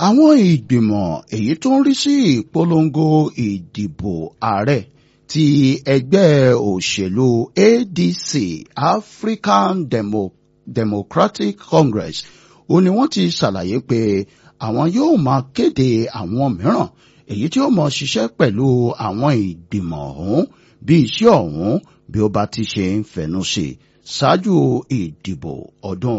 àwọn ìgbìmọ̀ èyí tó ń rí sí ìpolongo ìdìbò ààrẹ ti ẹgbẹ́ òṣèlú ADC African Demo Democratic Congress ó ní wọ́n ti ṣàlàyé pé àwọn yóò máa kéde àwọn mìíràn èyí tí ó mọ ṣiṣẹ́ pẹ̀lú àwọn ìgbìmọ̀ ọ̀hún bí iṣẹ́ ọ̀hún bí ó bá ti ṣe ń fẹnu sí ṣáájú ìdìbò ọdún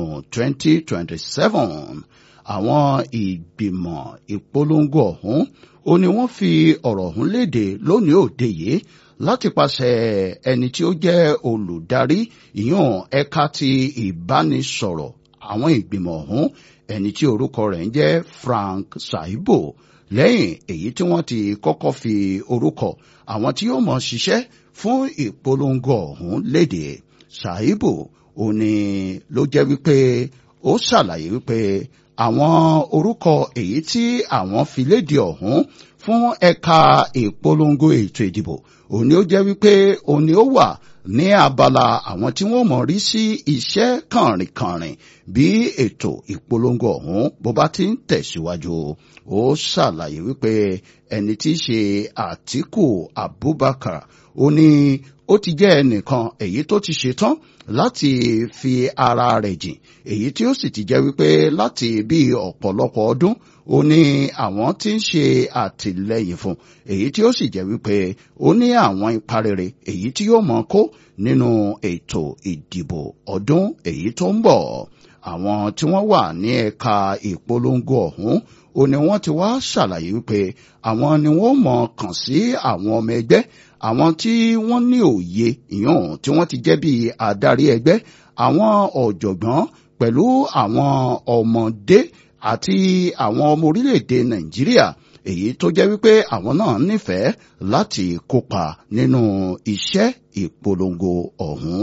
2027 àwọn ìgbìmọ̀ ìpolongo ọ̀hún ó ní wọ́n fi ọ̀rọ̀ ọ̀hún léde lónìí òde yìí láti pàṣẹ ẹni tí ó jẹ́ olùdarí ìyún ẹ̀ka ti ìbánisọ̀rọ̀ àwọn ìgbìmọ̀ ọ̀hún ẹni tí orúkọ rẹ̀ ń jẹ́ Frank Saibo lẹ́yìn èyí tí wọ́n ti kọ́kọ́ fi orúkọ àwọn tí yóò mọ̀ ṣiṣẹ́ fún ìpolongo ọ̀hún léde Saibo ó ní ló jẹ́ wípé ó ṣàlàyé wípé àwọn orúkọ èyí tí àwọn fi léde ọ̀hún fún ẹ̀ka ìpolongo ètò ìdìbò òní ó jẹ́ wípé òní ó wà ní abala àwọn tí wọ́n mọ̀ rí sí iṣẹ́ kànrìnkànrìn bí ètò ìpolongo ọ̀hún bó bá ti ń tẹ̀síwájú ó ṣàlàyé wípé ẹni tí í ṣe Àtíkù Abubakar ó ní ó ti jẹ́ ẹnìkan èyí tó ti ṣetán láti fi ara rẹ̀ jìn èyí tí ó sì ti jẹ́ wípé láti bí ọ̀pọ̀lọpọ̀ ọdún ó ní àwọn tí ń ṣe àtìlẹ́yìn fún èyí tí ó sì jẹ́ wípé ó ní àwọn ipa rere èyí tí yóò mọ kó nínú ètò ìdìbò ọdún èyí tó ń bọ̀ àwọn tí wọ́n wà ní ẹ̀ka ìpolongo ọ̀hún ó ní wọ́n ti wá ṣàlàyé wípé àwọn ni wọ́n mọ̀ kàn sí àwọn ọmọ ẹgbẹ́ àwọn tí wọ́n ní òye ìyọ̀n tí wọ́n ti jẹ́ bí adarí ẹgbẹ́ àwọn ọ̀jọ̀gbọ́n pẹ̀lú àwọn ọmọdé àti àwọn ọmọ orílẹ̀-èdè Nàìjíríà èyí tó jẹ́ wípé àwọn náà nífẹ̀ẹ́ láti kópa nínú iṣẹ́ ìpolongo ọ̀hún.